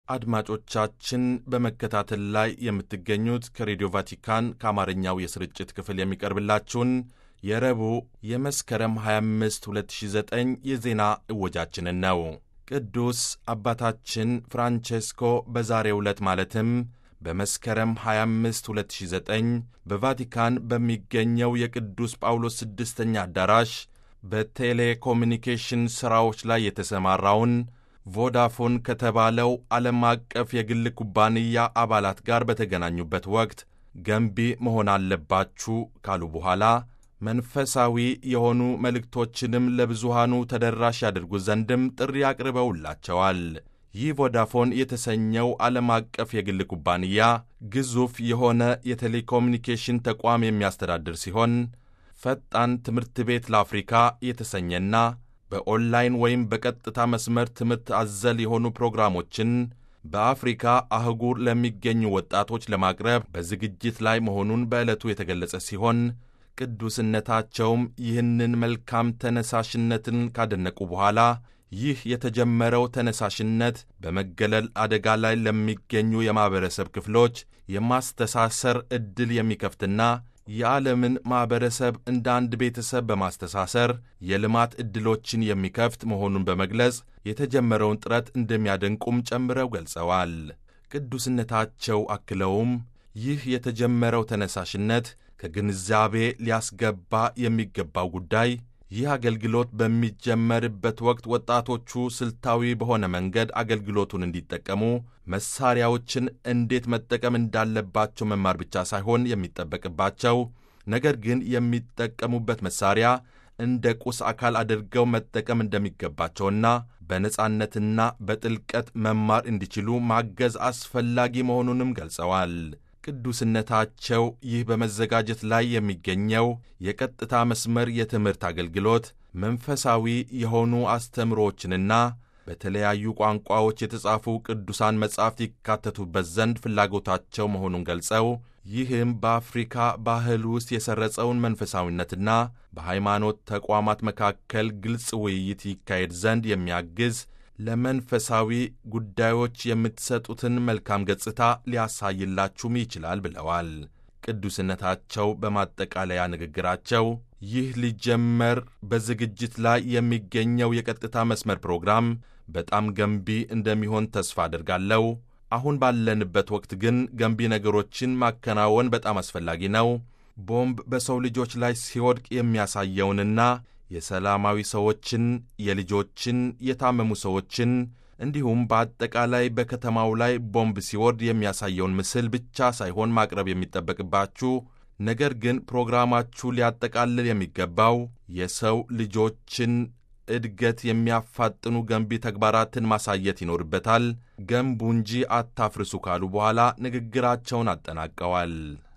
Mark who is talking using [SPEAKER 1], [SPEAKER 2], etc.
[SPEAKER 1] አድማጮቻችን በመከታተል ላይ የምትገኙት ከሬዲዮ ቫቲካን ከአማርኛው የስርጭት ክፍል የሚቀርብላችሁን የረቡዕ የመስከረም 25 2009 የዜና እወጃችንን ነው። ቅዱስ አባታችን ፍራንቼስኮ በዛሬው ዕለት ማለትም በመስከረም 25 2009 በቫቲካን በሚገኘው የቅዱስ ጳውሎስ ስድስተኛ አዳራሽ በቴሌኮሚኒኬሽን ሥራዎች ላይ የተሰማራውን ቮዳፎን ከተባለው ዓለም አቀፍ የግል ኩባንያ አባላት ጋር በተገናኙበት ወቅት ገንቢ መሆን አለባችሁ ካሉ በኋላ መንፈሳዊ የሆኑ መልእክቶችንም ለብዙሃኑ ተደራሽ ያደርጉ ዘንድም ጥሪ አቅርበውላቸዋል። ይህ ቮዳፎን የተሰኘው ዓለም አቀፍ የግል ኩባንያ ግዙፍ የሆነ የቴሌኮሙኒኬሽን ተቋም የሚያስተዳድር ሲሆን ፈጣን ትምህርት ቤት ለአፍሪካ የተሰኘና በኦንላይን ወይም በቀጥታ መስመር ትምህርት አዘል የሆኑ ፕሮግራሞችን በአፍሪካ አህጉር ለሚገኙ ወጣቶች ለማቅረብ በዝግጅት ላይ መሆኑን በዕለቱ የተገለጸ ሲሆን ቅዱስነታቸውም ይህንን መልካም ተነሳሽነትን ካደነቁ በኋላ ይህ የተጀመረው ተነሳሽነት በመገለል አደጋ ላይ ለሚገኙ የማኅበረሰብ ክፍሎች የማስተሳሰር ዕድል የሚከፍትና የዓለምን ማኅበረሰብ እንደ አንድ ቤተሰብ በማስተሳሰር የልማት ዕድሎችን የሚከፍት መሆኑን በመግለጽ የተጀመረውን ጥረት እንደሚያደንቁም ጨምረው ገልጸዋል። ቅዱስነታቸው አክለውም ይህ የተጀመረው ተነሳሽነት ከግንዛቤ ሊያስገባ የሚገባው ጉዳይ ይህ አገልግሎት በሚጀመርበት ወቅት ወጣቶቹ ስልታዊ በሆነ መንገድ አገልግሎቱን እንዲጠቀሙ መሳሪያዎችን እንዴት መጠቀም እንዳለባቸው መማር ብቻ ሳይሆን የሚጠበቅባቸው ነገር ግን የሚጠቀሙበት መሳሪያ እንደ ቁስ አካል አድርገው መጠቀም እንደሚገባቸውና በነጻነትና በጥልቀት መማር እንዲችሉ ማገዝ አስፈላጊ መሆኑንም ገልጸዋል። ቅዱስነታቸው ይህ በመዘጋጀት ላይ የሚገኘው የቀጥታ መስመር የትምህርት አገልግሎት መንፈሳዊ የሆኑ አስተምሮዎችንና በተለያዩ ቋንቋዎች የተጻፉ ቅዱሳን መጻሕፍት ይካተቱበት ዘንድ ፍላጎታቸው መሆኑን ገልጸው ይህም በአፍሪካ ባህል ውስጥ የሰረጸውን መንፈሳዊነትና በሃይማኖት ተቋማት መካከል ግልጽ ውይይት ይካሄድ ዘንድ የሚያግዝ ለመንፈሳዊ ጉዳዮች የምትሰጡትን መልካም ገጽታ ሊያሳይላችሁም ይችላል ብለዋል። ቅዱስነታቸው በማጠቃለያ ንግግራቸው ይህ ሊጀመር በዝግጅት ላይ የሚገኘው የቀጥታ መስመር ፕሮግራም በጣም ገንቢ እንደሚሆን ተስፋ አድርጋለሁ። አሁን ባለንበት ወቅት ግን ገንቢ ነገሮችን ማከናወን በጣም አስፈላጊ ነው። ቦምብ በሰው ልጆች ላይ ሲወድቅ የሚያሳየውንና የሰላማዊ ሰዎችን፣ የልጆችን፣ የታመሙ ሰዎችን እንዲሁም በአጠቃላይ በከተማው ላይ ቦምብ ሲወርድ የሚያሳየውን ምስል ብቻ ሳይሆን ማቅረብ የሚጠበቅባችሁ ነገር ግን ፕሮግራማችሁ ሊያጠቃልል የሚገባው የሰው ልጆችን እድገት የሚያፋጥኑ ገንቢ ተግባራትን ማሳየት ይኖርበታል። ገንቡ እንጂ አታፍርሱ ካሉ በኋላ ንግግራቸውን አጠናቀዋል።